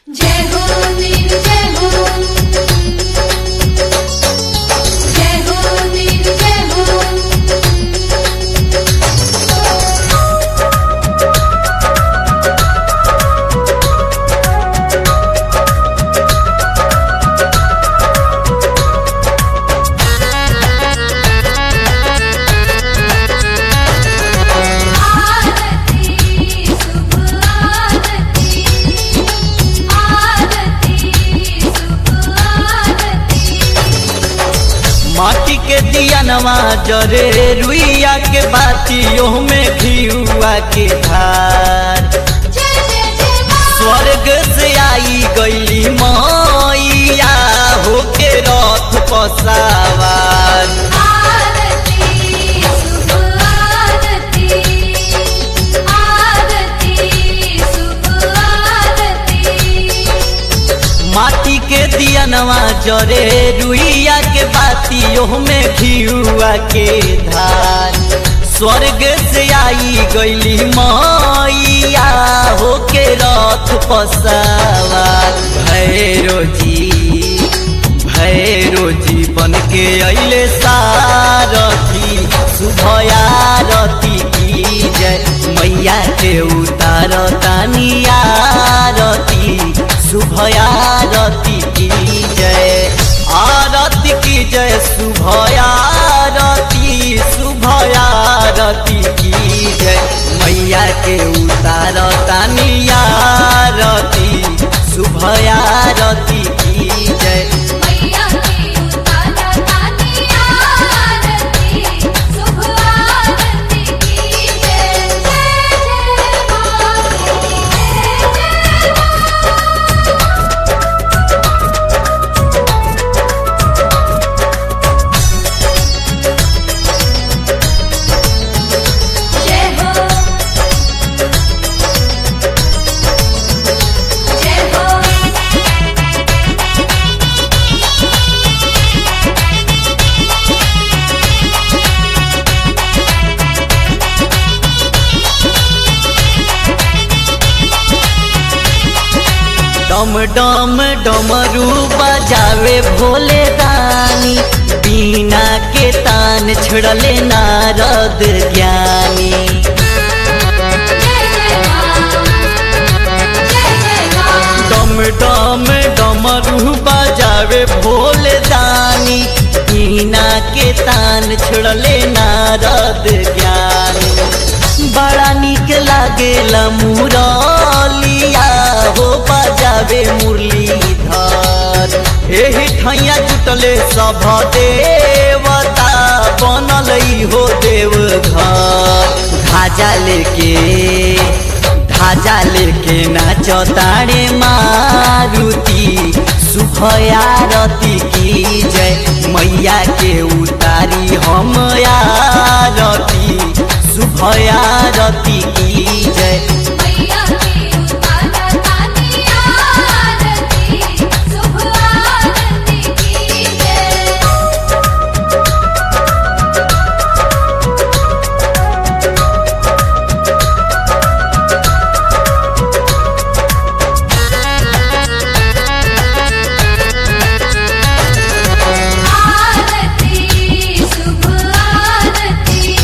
जय हो वीर जय हो जय हो वीर जय हो आरती शुभ आरती आरती शुभ आरती माटी के दियनवा जरे रुइया के बातियों में घियुआ के धार जय जय जय मां स्वर्ग से आई गईली मैया होके रथ पसावार आरती शुभ आरती आरती शुभ आरती माटी के दियनवा जरे रुइया के बातियों में घियुआ के धार स्वर्ग से आई गईली मैया होके रथ पसावार भैरो जी भैरो जी बन के अइले सारथी शुभयारती की जय मैया के उतार तानियारती शुभयारती की जय आरती की जय शुभयारती शुभयारती की जय मैया के उतार तानियारती शुभयारती की जय मैया की उतारा तानी आरती शुभ आरती की जय जय जय मां जय जय जय हो जय हो डम डम डमरू बजावे भोले दानी बीना के तान छड़ले नारद ज्ञानी जय जय मां जय जय मां डम डम डमरू बजावे भोले दानी बीना के तान छड़ले नारद ज्ञानी बड़ा निक लागेला मुरलिया हो बजावे मुरलीधर एही ठैया जुटले सभ देवता बनल हो देव घर ध्वजा लेके ध्वजा लेके नाच ताड़े मारुति शुभयारती की जय मैया के उतारी हम आरती शुभयारती की जय मैया की उतारा तानी आरती शुभ आरती की जय आरती शुभ आरती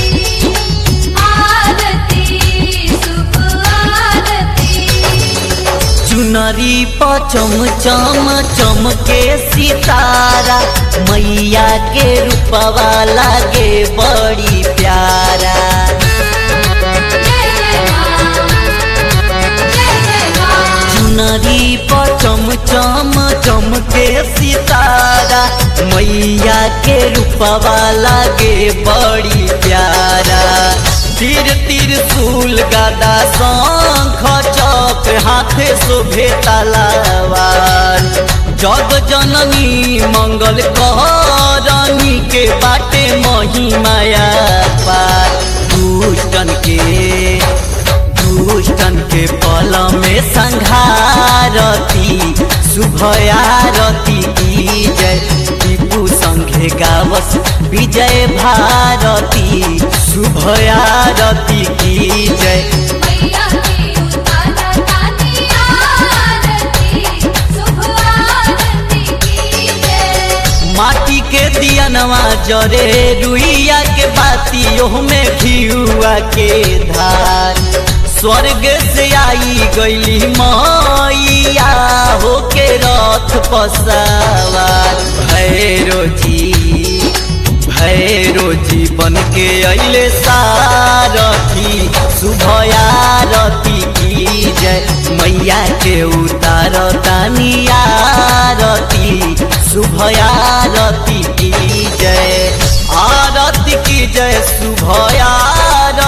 आरती शुभ आरती चुनरी पचम चम चमके सितारा मैया के रूपवा लागे बड़ी प्यारा जय जय मां जय जय मां चुनरी पचम चम चमके सितारा मैया के रूपवा लागे बड़ी प्यारा तीर तीर सूल गदा शंख चौक हाथे शोभे तलवार जग जननी मंगल करनी के बाटे महिमाया पार दुष्टन के दुष्टन के पल में संघारती शुभयारती की जय टीपू संघे गावस विजय भारती शुभयारती की जय मैया की उतारा तानी आरती दियनवा जरे रुइया के बाती ओह में घियुआ के धार स्वर्ग से आई गईली मैया होके रथ पसावार भैरो जी भैरो जी बन के अइले सारथी शुभयारती की जय मैया के उतार तानियारती शुभयारती की जय आरती की जय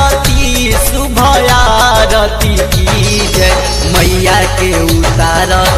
शुभयारती शुभयारती की जय मैया के उतार